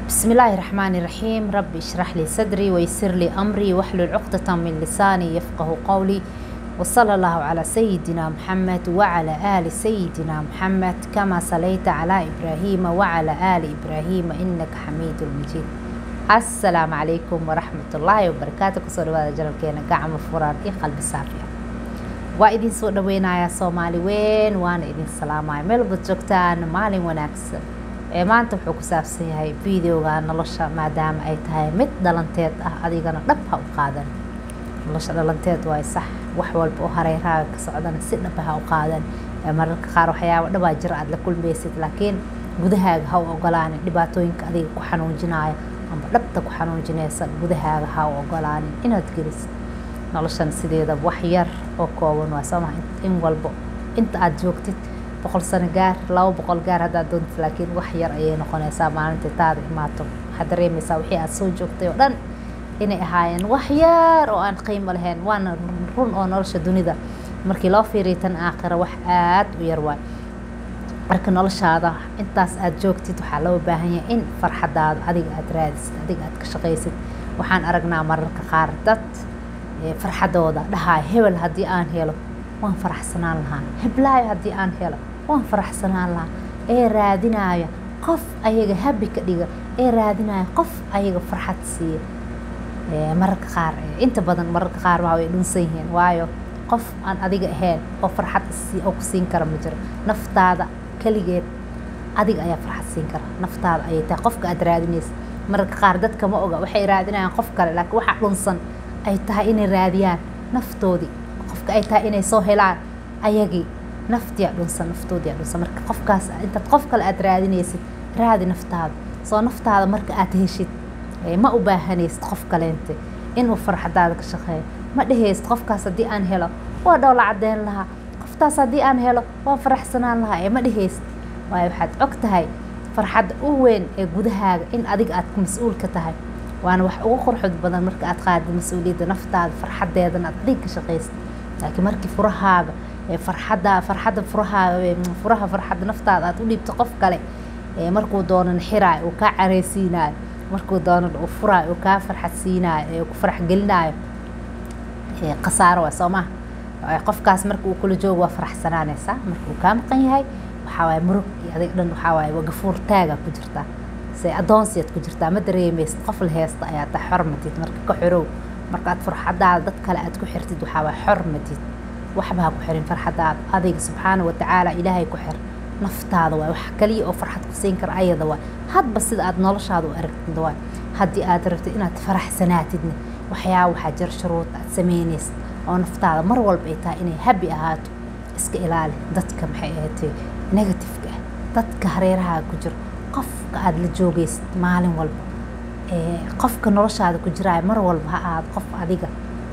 بسم الله الرحمن الرحيم رب اشرح لي صدري ويسر لي أمري واحلل عقدة من لساني يفقه قولي وصلى الله على سيدنا محمد وعلى آل سيدنا محمد كما صليت على إبراهيم وعلى آل إبراهيم إنك حميد مجيد السلام عليكم ورحمة الله وبركاته كسر هذا جلال كينا قاعمة فرار إيه قلب صافية waa idin soo dhaweynayaa soomaali weyn waana idin salaamaya meel wada joogtaan maalin wanaagsan ee maanta wuxuu ku saabsan yahay videoga nolosha maadaama ay tahay mid dhalanteed ah adigana dhab ha u qaadan nolosha dhalanteed waay sax wax walba oo hareeraaga ka socdana si dhaba ha u qaadan mararka qaar waxyaaba dhabaa jira aad la kulmaysid laakiin gudahaaga ha u ogolaanin dhibaatooyinka adiga ku xanuujinaya amba dhabta ku xanuujinaysa gudahaaga ha u ogolaanin inaad gelisid noloshan sideeda wax yar oo kooban waa soo maha in walbo inta aada joogtid boqol sano gaar laba boqol gaar haddaad doontid laakiin wax yar ayay noqonaysaa maalintii taada imaato waxaad dareemaysaa wixii aada soo joogtay oo dhan inay ahaayeen wax yar oo aan qiimo lahayn waana run oo nolosha dunida markii loo fiiriyo tan aakhira wax aada u yar waay marka noloshaada intaas aada joogtid waxaa loo baahan yahay in farxadaada adiga aada raadisid adiga aada ka shaqaysid waxaan aragnaa mararka qaar dad farxadooda dhahaay hebel haddii aan helo waan faraxsanaan lahaa heblaayo haddii aan helo waan faraxsanaan lahaa ee raadinaya qof ayaga habi ka dhiga ee raadinaya qof ayaga farxad siiya mararka qaar inta badan mararka qaar waa way dhunsan yihiin waayo qof aan adiga ahayn oo farxad oo ku siin kara ma jiro naftaada keligeed adiga ayaa farxad siin kara naftaada ayay tahay qofka aada raadinaysa mararka qaar dadka ma oga waxay raadinayaan qof kale laakiin waxaa dhunsan ay tahay inay raadiyaan naftoodii qofka ay tahay inay soo helaan ayagii naftiyaa dhunsan naftoodiyaa dhunsan marka qofkaas intaad qof kale aada raadinaysid raadi naftaada soo naftaada marka aad heshid ma u baahanaysid qof kaleente inuu farxadaada ka shaqeeyo ma dhehaysid qofkaas haddii aan helo waa dhowla caddeyn lahaa qoftaas haddii aan helo waa faraxsanaan lahaa ee ma dhehaysid waayo waxaad og tahay farxadda u weyn ee gudahaaga in adiga aad ku mas-uul ka tahay waana wax ugu qurxud badan marka aad qaadid mas-uuliyadda naftaada farxadeedana aad adiga ka shaqaysid laakiin markii furahaaga farxadda farxadda furahaaga furaha farxadda naftaada aad u dhiibto qof kale markuu doono nixiraayo uu kaa careysiinaayo markuu doono uu furaayo uu kaa farxad siinaayo ee ku farax gelinaayo khasaaro waa soo maha qofkaas marka uu kula joogo waa faraxsanaanaysaa marka uu kaa maqan yahay waxaa waaye murug iyo adig dhan waxaa waaye gafuur taagaa ku jirtaa se adoonsiyaad ku jirtaa ma dareemaysid qof la heesta ayaa taa xormatid marka ka xorow markaad farxadaada dad kale aad ku xirtid waxaa waa xormatid waxba ha ku xirin farxadaada adiga subxaana watacaala ilaahay ku xir naftaada waay wax kaliya oo farxad ku siin kara ayada waay hadba sida aad noloshaada u aragtid waay haddii aad rabtid inaad faraxsanaatidna waxyaaba waxaa jira shuruud aad sameynaysid oo naftaada mar walba ay tahay inay habi ahaato iska ilaali dadka maxay ahaatee negatifeka ah dadka hareerahaa ku jiro qofka aada la joogaysid maalin walba qofka noloshaada ku jiraayo mar walba ha ahaado qof adiga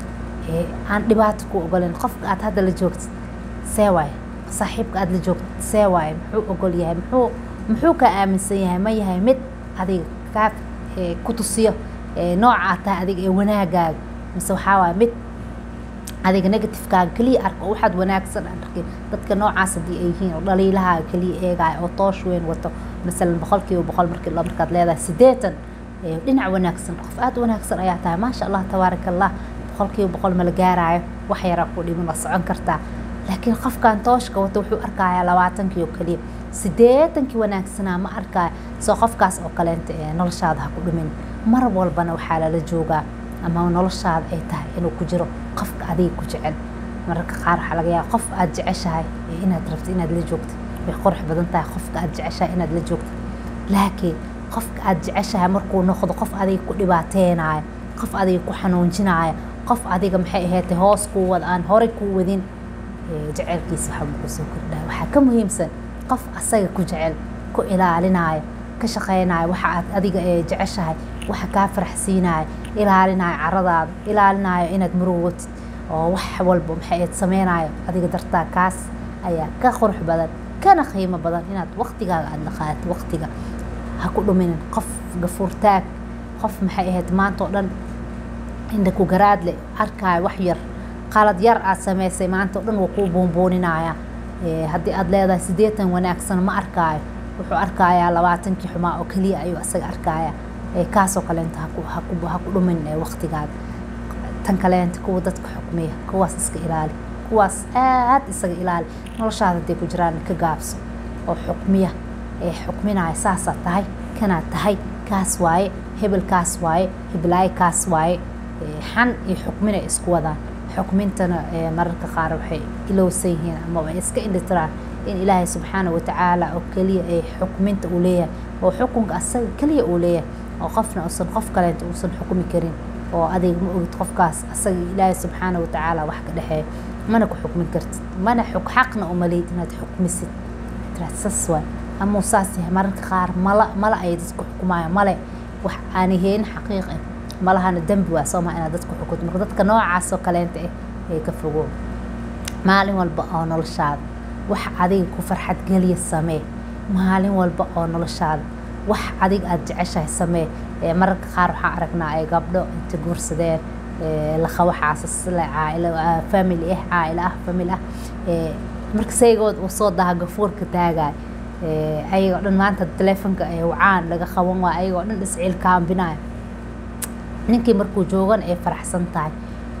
aan dhibaato ku ogolen qofka aad hadda la joogtid see waaye saaxiibka aada la joogtid see waaye muxuu ogol yahay muxuu muxuu kaa aaminsan yahay ma yahay mid adiga kaa ku tusiyo nooca aad tahay adiga ee wanaagaaga mise waxaa waaye mid adiga negatifekaaga keliya arka oo waxaad wanaagsan aan arkin dadka noocaas haddii ay yihiin oo dhaliilahaaga keliya eegaayo oo toosh weyn wato masalan boqolkiiba boqol markii markaad leedahay siddeetan dhinac wanaagsan qof aada wanaagsan ayaa tahay maasha allah tabaaraka allah boqolkiiba boqol mala gaaraayo wax yaraa ku dhiman waa socon kartaa laakiin qofkan tooshka wato wuxuu arkayaa labaatankii oo keliya siddeetankii wanaagsanaa ma arkaayo soo qofkaas oo kaleenta noloshaada ha ku dhimin mar walbana waxaa lala joogaa ama noloshaada ay tahay inuu ku jiro qofka adiga ku jecel mararka qaar waxaa laga yaaba qof aada jeceshahay inaad rabtid inaad la joogtid way qurux badan tahay qofka aada jeceshahay inaad la joogtid laakiin qofka aada jeceshahay markuu noqdo qof adiga ku dhibaateynayo qof adiga ku xanuunjinayo qof adiga maxay ahayd hoos kuu wada aan horey kuu wadin jecelkiisa waxba kusoo kordhaa waxaa ka muhiimsan qof asaga ku jecel ku ilaalinayo ka shaqeynayo waxa aad adiga jeceshahay waxa kaa faraxsiinayo ilaalinayo caradaada ilaalinayo inaad murugotid oo wax walba maxay ahayd sameynayo adiga dartaa kaas ayaa ka qurux badan kana qiimo badan inaad waqtigaaga aada dhaqaatid waqtiga ha ku dhuminin qof gafuurtaag qof maxay ahayd maanta oo dhan indha ku garaadle arkaayo wax yar qalad yar aad samaysay maanta o dhan waa kuu buunbuuninaya haddii aada leedahay siddeetan wanaagsan ma arkaayo wuxuu arkayaa labaatankii xumaa oo keliya ayuu asaga arkayaa kaasoo kaleenta ha ku dhumin waqtigaada tan kaleenta kuwa dadka xukmiya kuwaas iska ilaali kuwaas aad isaga ilaali noloshaada haday ku jiraan ka gaabso oo xukmiya ee xukminaya saasaa tahay kanaad tahay kaas waaye hebel kaas waaye heblaaye kaas waaye xan iyo xukmina isku wadaan xukmintana mararka qaar waxay ilowsan yihiin ama way iska indhitiraan in ilaahay subxaana watacaala oo keliya ee xukminta uu leeyahay oo xukunka asaga keliya uu leeyahay oo qofna uusan qof kaleenta uusan xukmi karin oo adiga ma ogid qofkaas asaga ilaahay subxaana watacaala wax ka dhexeeya mana ku xukmin kartid mana xaqna umalid inaad xukmisid saas waay ama saas yahay mararka qaar mala mala ay dadku xukumayo male wax aan ahayn xaqiiq ah malahana dembi waa soo maa inaad dadku xukunto marka dadka noocaas oo kaleenta ah ee ka fogow maalin walba oo noloshaada wax adiga ku farxad geliya samee maalin walba oo noloshaada wax adiga aada jeceshahay samee mararka qaar waxaan aragnaa ay gabdho inta guursadeen laqabo xaasas caailo family ah caailo ah family ah marka saygood uu soo daha gafuurka taagaay ayagoo dhan maanta teleefonka wacaan laga qaban waa ayagoo dhan isciil kaambinayo ninkii markuu joogan ay faraxsan tahay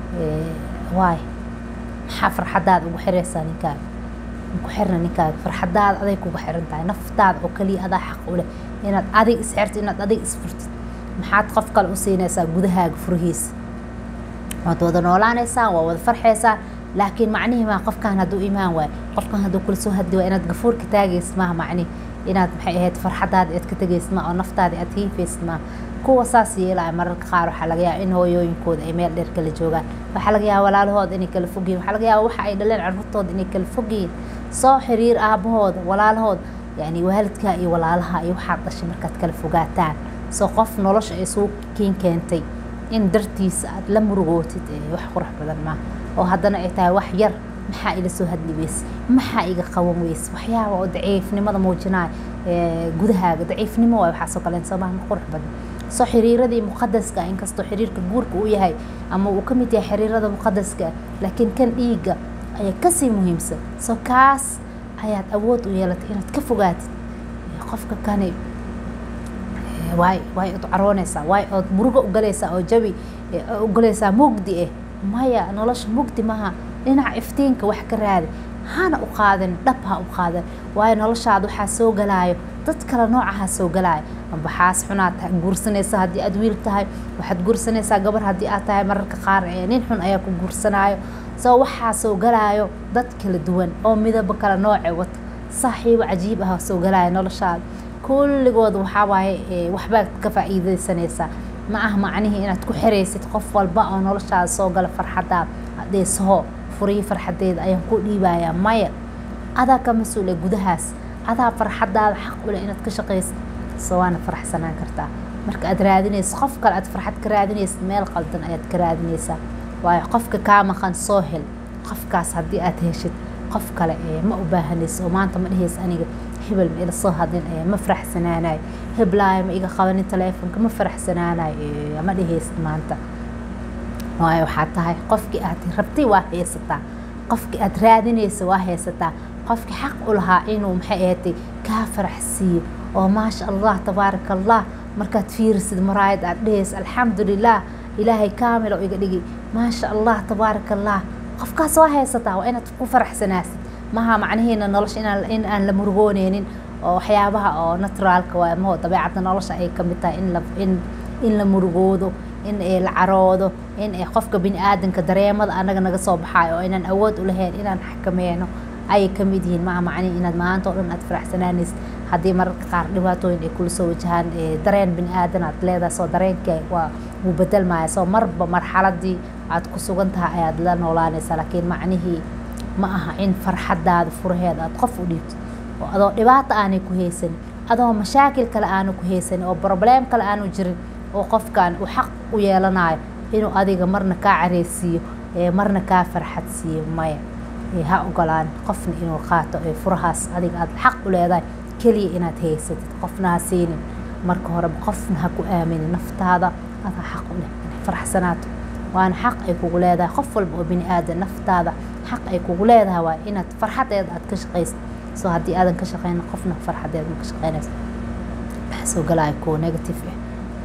waay maxaa farxadaada ugu xiraysaa ninkaaga ku xirna ninkaaga farxadaada aday kugu xiran tahay naftaada oo keliya adaa xaq u leh inaad adig isxirtid inaad adig isfurtid maxaad qof kale u siinaysaa gudahaaga furihiisa waad wada noolaanaysaa waa wada farxaysaa laakiin macnihii maa qofkan hadduu imaan waayo qofkan hadduu kula soo hadli waayo inaad gafuurka taagaysid maaha macnihi inaad maxay ahayd farxadaada aad ka tegaysid maaha oo naftaada aad hiifaysid maaha kuwa saas yeelaya mararka qaar waxaa laga yaaba in hooyooyinkooda ay meel dheer kala joogaan waxaa laga yaaba walaalahooda inay kala fogyihin waxaa laga yaaba waxa ay dhaleen carruurtooda inay kala fogyihin soo xiriir aabahooda walaalahooda yani waalidkaa iyo walaalaha iyo waxaad dhashay markaad kala fogaataan soo qof nolosha ay suu kiin keentay in dartiisa aad la murugootid wax qurux badan maaha oo haddana ay tahay wax yar maxaa ila soo hadli weyse maxaa iga qaban weyse waxyaaba oo daciifnimada muujinaya gudahaaga daciifnimo waay waxaasoo kale soomaha ma qurux badan soo xiriiradii muqadaska inkastoo xiriirka guurka uu yahay ama uu ka mid yahay xiriirada muqadaska laakiin kan dhiigga ayaa kasii muhiimsan soo kaas ayaad awood u yeelatay inaad ka fogaatid qofka kani waay waay od caroonaysaa waay ood murugo ugalaysaa oo jabi ugalaysaa mugdi ah maya nolosha mugdi maha dhinaca iftiinka wax ka raadi hana u qaadan dhab ha u qaadan waayo noloshaada waxaa soo galaayo dad kale noocaha soo galaayo amba xaas xunaad guursanaysa haddii aad wiil tahay waxaad guursanaysaa gabar haddii aad tahay mararka qaar nin xun ayaa ku guursanaayo soo waxaa soo galaayo dad kala duwan oo midabo kale nooce wata saaxiibo cajiib ah soo galaayo noloshaada kulligood waxaa waaye waxbaad ka faa'iidaysanaysaa ma ah macnihii inaad ku xiraysid qof walba oo noloshaada soo gala farxadaada adeesaho furiyi farxadeeda ayaan ku dhiibayaa maya adaa ka mas-uula gudahaas adaa farxadaada xaq u leh inaad ka shaqaysid soo waana faraxsanaan kartaa marka aad raadinaysid qof kale aad farxad ka raadinaysid meel qaldan ayaad ka raadinaysaa waayo qofka kaa maqan soo hel qofkaas haddii aad heshid qof kale ma u baahanaysa oo maanta ma dhehaysa aniga hebel ma ila soo hadlin ma faraxsanaanayo heblaayo ma iga qabanin teleefonka ma faraxsanaanayo ma dhehaysid maanta waayo waxaa tahay qofkii aad rabtay waa haysataa qofkii aad raadinaysa waa haysataa qofkii xaq u lahaa inuu maxay ahatay kaa faraxsiiyo oo maasha allah tabaaraka allah markaad fiirisid maraayad aad dhehaysa alxamdulilah ilaahay kaamil oo iga dhigi maasha allah tabaaraka allah qofkaas waa haysataa waa inaad ku faraxsanaasid maha macnihiina nolosha in aan la murugooneynin oo waxyaabaha oo naturaalka waa maho dabeecadda nolosha ay kamid tahay in la in in la murugoodo in la caroodo in qofka bini aadanka dareemada anaga naga soo baxaayo oo inaan awood u lahayn inaan xakameeno ayay kamid yihiin maha macnihi inaad maanta oo dhan aad faraxsanaanaysid haddii mararka qaar dhibaatooyin ay kula soo wajahaan dareen bini aadan aad leedahay soo dareenka waa wuu bedelmaya soo marba marxaladii aad ku sugan tahay ayaad la noolaanaysaa laakiin macnihii ma aha in farxadaada furaheeda aad qof u dhiibto oo adoo dhibaato aanay ku haysanin adoo mashaakil kale aanu ku haysanin oo probleem kale aanu jirin oo qofkan uu xaq u yeelanayo inuu adiga marna kaa careysiiyo marna kaa farxad siiyo maya ha ogolaan qofna inuu qaato furahaas adiga aad xaq u leedahay keliya inaad haysatid qofna ha siinin marka horeba qofna ha ku aaminin naftaada adaa xaq u leh inay faraxsanaato waana xaq ay kugu leedahay qof walba oo bini aadan naftaada xaq ay kugu leedahay waa inaad farxadeeda aad ka shaqaysid soo haddii aadan ka shaqeyna qofna farxadeeda ma ka shaqeynaysa maxaa soo galaya kuwa negative ah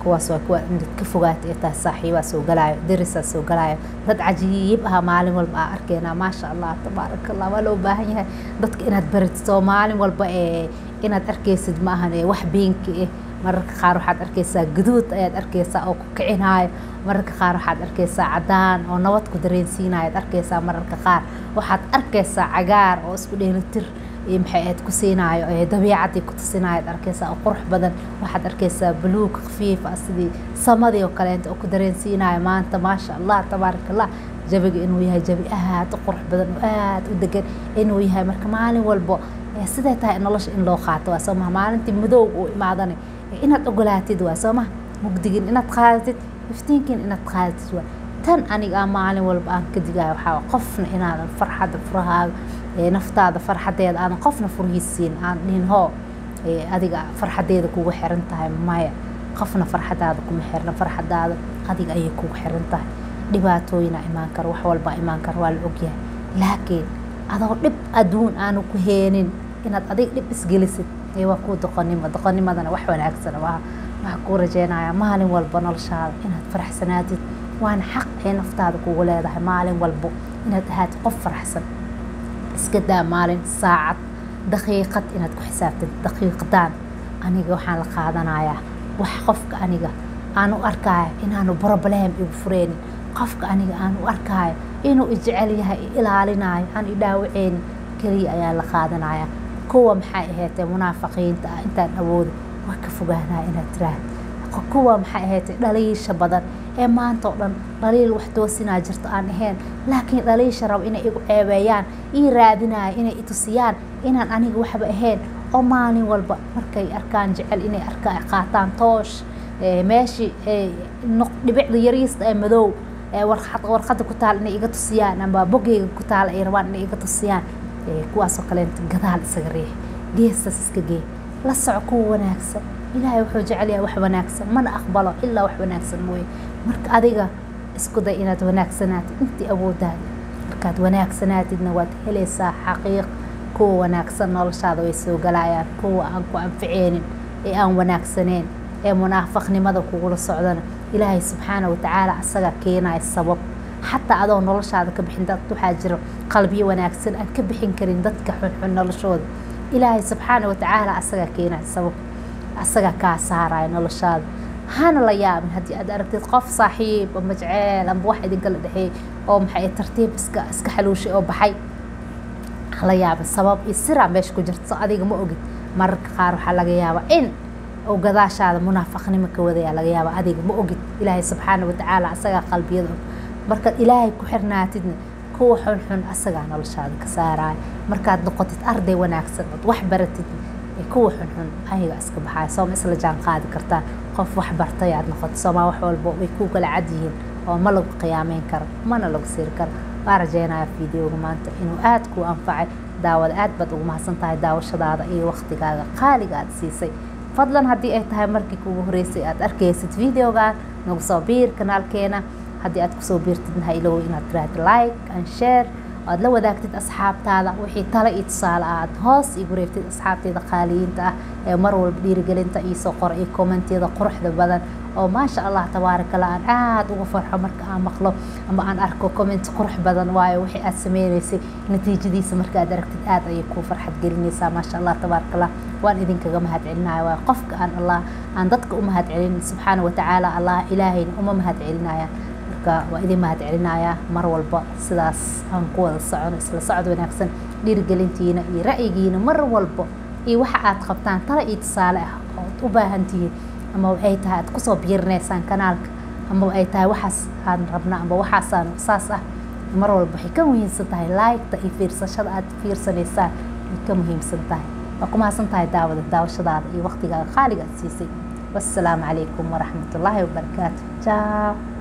kuwaas waa kuwa inaad ka fogaata ee tahay saaxiibaa soo galaayo darisaa soo galaayo dad cajiib ah maalin walba aa arkeenaa maasha allah tabaaraka allah waa loo baahan yahay dadka inaad baratito maalin walba ee inaad arkaysid ma ahan ee wax beenki ah mararka qaar waxaad arkaysaa gaduud ayaad arkaysaa oo ku kicinaayo mararka qaar waxaad arkaysaa cadaan oo nabad ku dareensiinayo ad arkaysaa mararka qaar waxaad arkaysaa cagaar oo isku dheelitir maxay aad ku siinaayo ee dabiicadii ku tusinayo ad arkaysaa oo qurux badan waxaad arkaysaa buluug khafiif ah sidii samadii oo kaleenta oo ku dareensiinayo maanta maasha allah tabaaraka allah jabiga inuu yahay jabi aad u qurux badan oo aad u degan inuu yahay marka maalin walbo siday tahay nolosha in loo qaato waa soo maha maalintii madowg uu imaadana inaad ogolaatid waa soo maha mugdigin inaad qaadatid iftiinkin inaad qaadatid waa tan aniga maalin walba aan ka digayo waxaa qofna inaadan farxadda furahaaga naftaada farxadeeda aadan qofna furhiisiin aan dhihin hoo adiga farxadeeda kugu xiran tahay maya qofna farxadaada kuma xirna farxadaada adiga ayay kugu xiran tahay dhibaatooyina imaan karo wax walbaa imaan karo waa la ogyahay laakiin adoo dhib adduun aanu ku heenin inaad adiga dhib isgelisid waa kuu doqonnimo doqonnimadana wax wanaagsan waa waxaa kuu rajeynayaa maalin walba noloshaada inaad faraxsanaatid waana xaq ay naftaada kugu leedahay maalin walbo inaad ahaatid qof faraxsan iska daa maalin saacad daqiiqad inaad ku xisaabtid daqiiqdaan aniga waxaan la qaadanayaa wax qofka aniga aan u arkaayo inaanu broblem igu fureynin qofka aniga aan u arkaayo inuu ijecel yahay i ilaalinayo aan i dhaawaceynin keliya ayaa la qaadanaya kuwa maxay ahaatee munaafiqiinta ah intaan awoodo waa ka fogaanaya inaad tiraahd kuwa maxay ahaatee dhaliisha badan ee maanta oo dhan dhaliil wax toosinaa jirto aan ahayn laakiin dhaliisha rabo inay igu ceebeeyaan ii raadinayo inay itusiyaan inaan aniga waxba ahayn oo maalin walba markay arkaan jecel inay arkaa qaataan toosh meeshii dhibicda yariista ee madow warqada ku taal inay iga tusiyaan ama bogeyga ku taal ay rabaan inay iga tusiyaan kuwaasoo kaleenta gadaal isaga riix geestaas iska gee la soco kuwa wanaagsan ilaahay wuxuu jecel yahay wax wanaagsan mana aqbalo ilaa wax wanaagsan mooye marka adiga isku day inaad wanaagsanaatid intii awoodaada markaad wanaagsanaatidna waad helaysaa xaqiiq kuwa wanaagsan noloshaada way soo galayaan kuwa aan ku anficeynin ee aan wanaagsaneyn ee munaafaqnimada kugula socdana ilaahay subxaana watacaala asagaa keenaya sabab xataa adoo noloshaada ka bixin dad waxaa jiro qalbiyo wanaagsan aan ka bixin karin dadka xunxun noloshooda ilaahay subxaana watacaala asagaa keenaya sabab asagaa kaa saaraya noloshaada hana la yaabin haddii aad aragtid qof saaxiib ama jeceel amba wax idinkala dhexeeyey oo maxay tartiib iska iska xaluushay oo baxay hala yaabin sabab iyo siraa meesha ku jirto adiga ma ogid mararka qaar waxaa laga yaabaa in oo gadaashaada munaafaqnimo ka wadayaa laga yaaba adiga ma ogid ilaahay subxaana watacaala asagaa qalbiyada og markaad ilaahay ku xirnaatidna kuwa xunxun asagaa noloshaada ka saaraya markaad noqotid arday wanaagsan ood wax baratid kuwa xunxun ayaga iska baxaya sooma isla jaan qaadi kartaa qof wax bartay aad noqoto soomaa wax walba way ku kala cad yihiin oo ma lagu qiyaameyn karo mana lagu siri karo waa rajeynaya fideoga maanta inuu aada kuu anfacay daawada aad baad ugu mahadsan tahay daawashadaada iyo waqtigaaga qaaliga aad siisay fadlan haddii ay tahay markii kugu horeysay aad arkaysid videogan nagu soo biir kanaalkeena haddii aad kusoo biirtid ha ilow inaad tiraahdo like and share aad la wadaagtid asxaabtaada wixii tale iyo tusaale ah aad hoos igu reebtid asxaabteeda qaaliyiinta ah ee mar walba dhiirigelinta iisoo qora iyo kommentiyada quruxda badan oo maasha allah tabaarakallah aan aada uga farxo marka aan maqlo ama aan arko comment qurux badan waayo wixii aad sameynaysay natiijadiisa marka aad aragtid aada ayay kuu farxad gelinaysaa maasha allah tabaarakallah waan idinkaga mahad celinaya waayo qofka aan allah aan dadka u mahad celin subxaana watacaala allah ilaahayna uma mahad celinayaan marka waa idin mahad celinayaa mar walba sidaas aan ku wada socono isla socod wanaagsan dhiirigelintiina iyo ra'yigiina mar walba iyo waxa aad qabtaan tala iyo tusaale ah ood u baahan tihiin ama ay tahay aad kusoo biirinaysaan kanaalka ama ay tahay waxaas aan rabna ama waxaasaan saas ah mar walba waxay ka muhiimsan tahay laayigta iyo fiirsashada aad fiirsanaysaan way ka muhiimsan tahay waa ku mahadsan tahay daawada daawashadaada iyo waqtigaaga qaaliga aad siisay wassalaamu calaykum waraxmatullaahi wabarakaatu jaaw